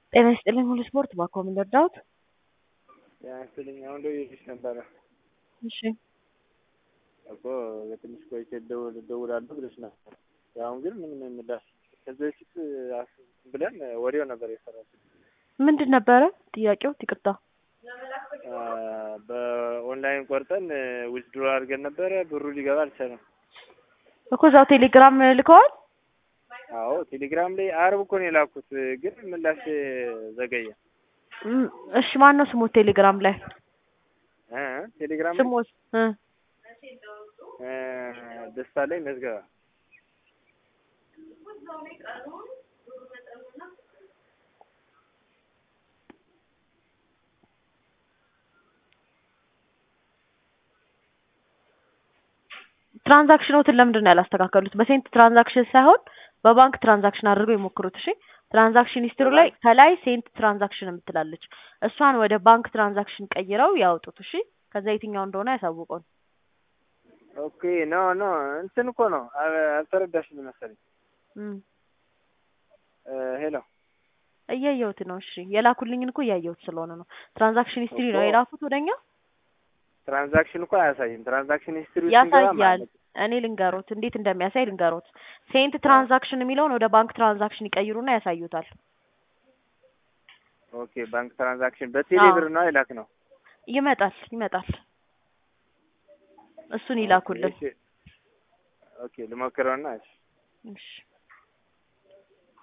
ጤና ይስጥልኝ ሁሉ ስፖርት ባኮ ምን ልርዳዎት? ጤና ይስጥልኝ አሁን ደውዬልሽ ነበረ እሺ እኮ የትንሽ ቆይቼ እደውል እደውላለሁ ብለሽ ነበር። አሁን ግን ምንም ምላሽ ከዚህ በፊት አስ- ብለን ወዲያው ነበር የሰራችው። ምንድን ነበረ ጥያቄው? ይቅርታ አ፣ በኦንላይን ቆርጠን ዊዝድሮ አድርገን ነበረ ብሩ ሊገባ አልቻለም። እኮ እዛው ቴሌግራም ልከዋል። አዎ ቴሌግራም ላይ አርብ እኮ ነው የላኩት፣ ግን ምላሽ ዘገየ። እም፣ እሺ ማን ነው ስሞት ቴሌግራም ላይ እ ቴሌግራም ላይ ስሞት እ እ፣ ደስታ ላይ መዝገባ ትራንዛክሽኖትን ለምንድን ነው ያላስተካከሉት? በሴንት ትራንዛክሽን ሳይሆን በባንክ ትራንዛክሽን አድርገው የሞክሩት። እሺ ትራንዛክሽን ሂስትሪ ላይ ከላይ ሴንት ትራንዛክሽን የምትላለች እሷን ወደ ባንክ ትራንዛክሽን ቀይረው ያውጡት። እሺ ከዛ የትኛው እንደሆነ ያሳውቀውን። ኦኬ ኖ ኖ እንትን እኮ ነው አ- አልተረዳሽም መሰለኝ። እም፣ እ፣ ሄሎ እያየሁት ነው። እሺ የላኩልኝን እኮ እያየሁት ስለሆነ ነው። ትራንዛክሽን ሂስትሪ ነው እኮ የላኩት ወደኛ ትራንዛክሽን እኮ አያሳይም። ትራንዛክሽን ሂስትሪ ውስጥ ስንገባ ያሳያል። ማለት ነው። እኔ ልንገሮት እንዴት እንደሚያሳይ ልንገሮት። ሴንት ትራንዛክሽን የሚለውን ወደ ባንክ ትራንዛክሽን ይቀይሩና ያሳዩታል። ኦኬ ባንክ ትራንዛክሽን በቴሌ አዎ። ብር ነው አይላክ ነው። ይመጣል ይመጣል። እሱን ይላኩልን። ኦኬ፣ እሺ። ኦኬ ልሞክረውና እሺ እሺ